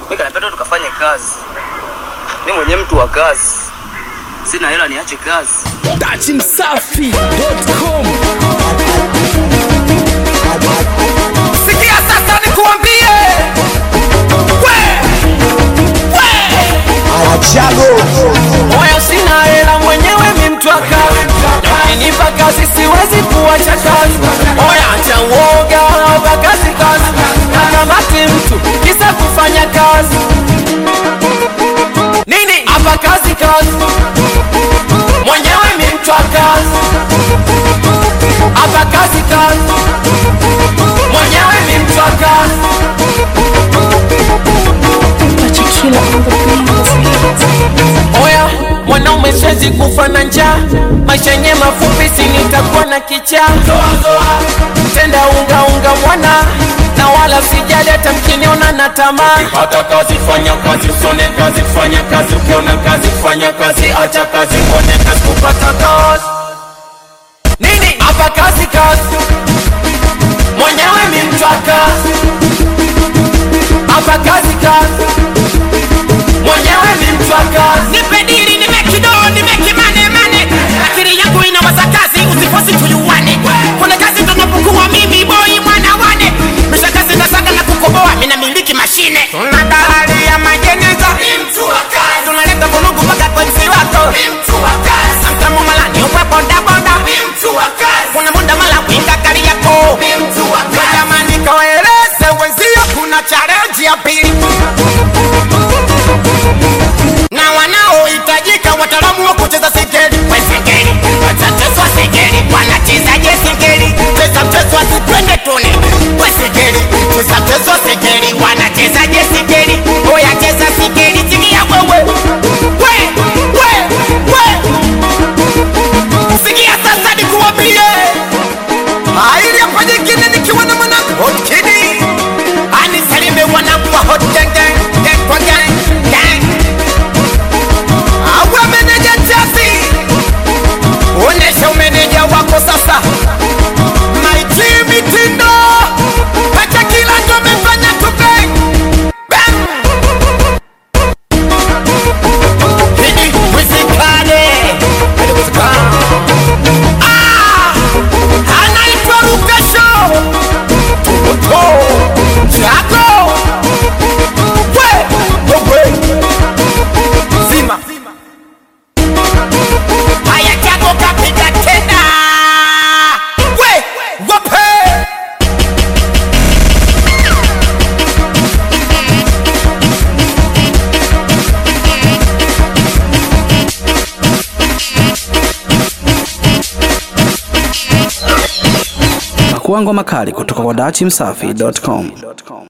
Mimi kanapenda tukafanye kazi. Mimi mwenyewe mtu wa kazi. Sina hela niache kazi. dachimsafi.com Sikia sasa nikuambie, we we, moyo sina hela mwenyewe mi mtu wa kazi, ukinipa kazi siwezi kuacha kazi. Moyo acha uoga, hapa kazi kazi, nakamati mtu kisa kufanya kazi nini hapa kazi kazi, mwenyewe mi mtu wa kazi, hapa kazi kazi mwenyewe ni mtu wa kazi. Oya, mwanaume siwezi kufa na njaa, maisha yenye mafupi, si nitakuwa na kichaa. Tenda unga unga mwana na wala sijali hata mkiniona na tamaa. Hata kazi fanya kazi, usone kazi fanya kazi, ukiona kazi fanya kazi, acha kazi uone kazi, kupata kazi Nini hapa kazi kazi, mwenyewe ni mtu wa kazi. Hapa kazi kazi, mwenyewe ni mtu wa kazi. nipe dili nipe kidogo nipe kimane mane akili yangu inawaza kazi usifosi tuyuwane kuna kazi tunapokuwa mimi boy mwana wane misha kazi nasaga na kukoboa mina miliki mashine tuna dalali ya majeneza tunaleta vunugu mpaka kwa msi wako samtamu malani ukwe bodaboda kuna muda mala winga gari yako jamani kawaeleze wenzio kuna challenge ya pili na wanaohitajika wataalamu wa kucheza singeli wesingeli watateswa singeli wanachezaje singeli cheza mchezo asipende tune wesingeli cheza mchezo singeli wanachezaje singeli oya cheza singeli sikia wewe we we we sikia sasa nikuambie Haili hapa nyingine nikiwa na mwanangu Hot Kiddy. anisalime wanangu wa hot gang gang gang kwa gang gang Awe meneja Chelsea. onesha umeneja wako sasa Maiti mitindo. Acha kila ndo amefanya tu bang. Bang. hidi wizikane Ah! Anaitwa Rukesho. Tuto. Chako. We. Wewe. Zima. haya jago kapiga tena We. Wape. pakuangwa makali kutoka kwa dachimsafi.com